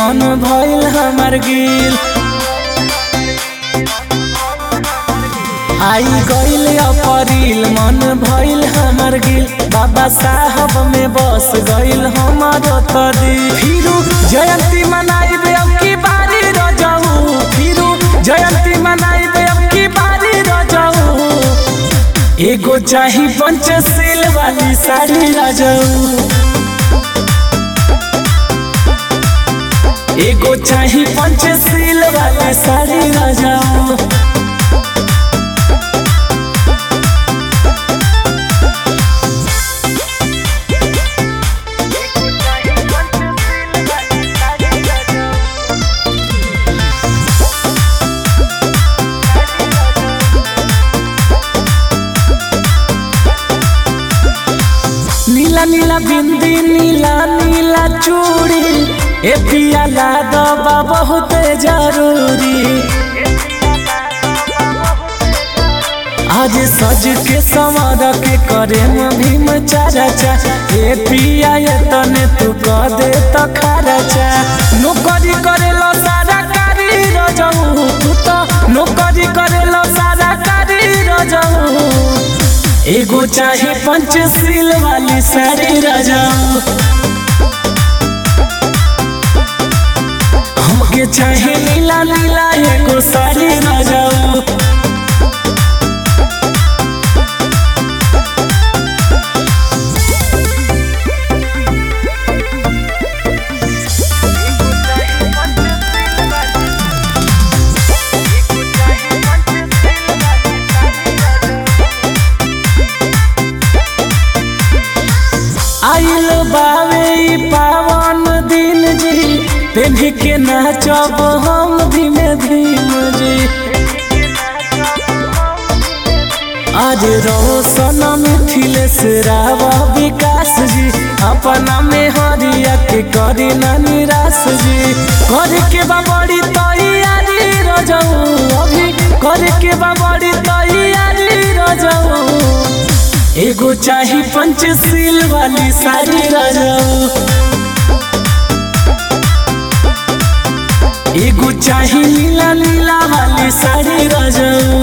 मन भइल हमर गिल आई गइल अपरील मन भइल हमर गिल बाबा साहब में बस गइल हमर तदी फिरू जयंती मनाइबे अब की बारी रजऊ फिरू जयंती मनाइबे अब की बारी रजऊ एगो चाही पंचशील वाली साड़ी रजऊ एगो चाही पंचशील वाली साड़ी रजऊ नीला नीला बिंदी नीला नीला चूड़ी ए पिया ला दबा बहुत जरूरी आज सज के संवर के करे में भीम चाचा चा ए पिया ये तने तू कह दे तो खर्चा नौकरी करे लो सारा कारी रजऊ तू तो नौकरी करे लो सारा कारी रजऊ एगो चाही पंचशील वाली साड़ी रजाऊ हमके चाही नीला नीला एगो साड़ी रजाऊ आइल बावे ई पावन दिन जी पेन्ही के नाचब हम धीमे धीम जी आज रोशन मिथिलेश रावा विकास जी अपना में हरिया के करी ना निराश जी कर के बा बड़ी तैयारी रजऊ अभी कर के बा बड़ी तैयारी रजऊ एगो चाही पंचशील वाली साड़ी रजऊ एगो चाही नीला नीला वाली साड़ी रजऊ